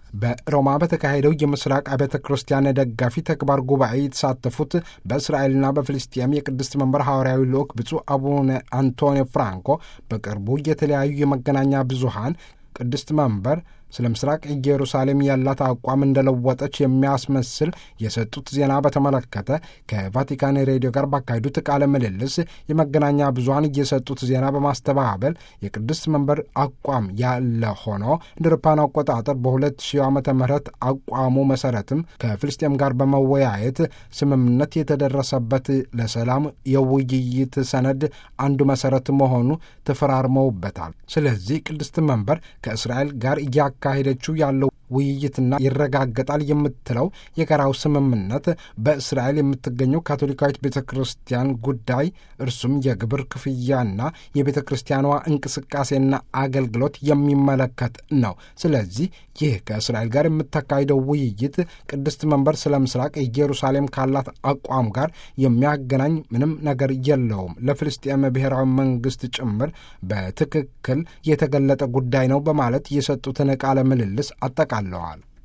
በሮማ በተካሄደው የምስራቅ አብያተ ክርስቲያን ደጋፊ ተግባር ጉባኤ የተሳተፉት በእስራኤልና በፍልስጤም የቅድስት መንበር ሐዋርያዊ ልዑክ ብፁዕ አቡነ አንቶኒዮ ፍራንኮ በቅርቡ የተለያዩ የመገናኛ ብዙሃን ቅድስት መንበር ስለ ምስራቅ ኢየሩሳሌም ያላት አቋም እንደለወጠች የሚያስመስል የሰጡት ዜና በተመለከተ ከቫቲካን ሬዲዮ ጋር ባካሄዱት ቃለ ምልልስ የመገናኛ ብዙኃን እየሰጡት ዜና በማስተባበል የቅድስት መንበር አቋም ያለ ሆኖ እንደ አውሮፓውያን አቆጣጠር በ2000 ዓመተ ምህረት አቋሙ መሰረትም ከፍልስጤም ጋር በመወያየት ስምምነት የተደረሰበት ለሰላም የውይይት ሰነድ አንዱ መሰረት መሆኑ ተፈራርመውበታል። ስለዚህ ቅድስት መንበር ከእስራኤል ጋር እያ ካሄደችው ያለው ውይይትና ይረጋገጣል የምትለው የጋራው ስምምነት በእስራኤል የምትገኘው ካቶሊካዊት ቤተ ክርስቲያን ጉዳይ እርሱም የግብር ክፍያና የቤተ ክርስቲያኗ እንቅስቃሴና አገልግሎት የሚመለከት ነው። ስለዚህ ይህ ከእስራኤል ጋር የምታካሂደው ውይይት ቅድስት መንበር ስለ ምስራቅ ኢየሩሳሌም ካላት አቋም ጋር የሚያገናኝ ምንም ነገር የለውም። ለፍልስጤም ብሔራዊ መንግስት ጭምር በትክክል የተገለጠ ጉዳይ ነው በማለት የሰጡትን ቃለ ምልልስ አጠቃለዋል።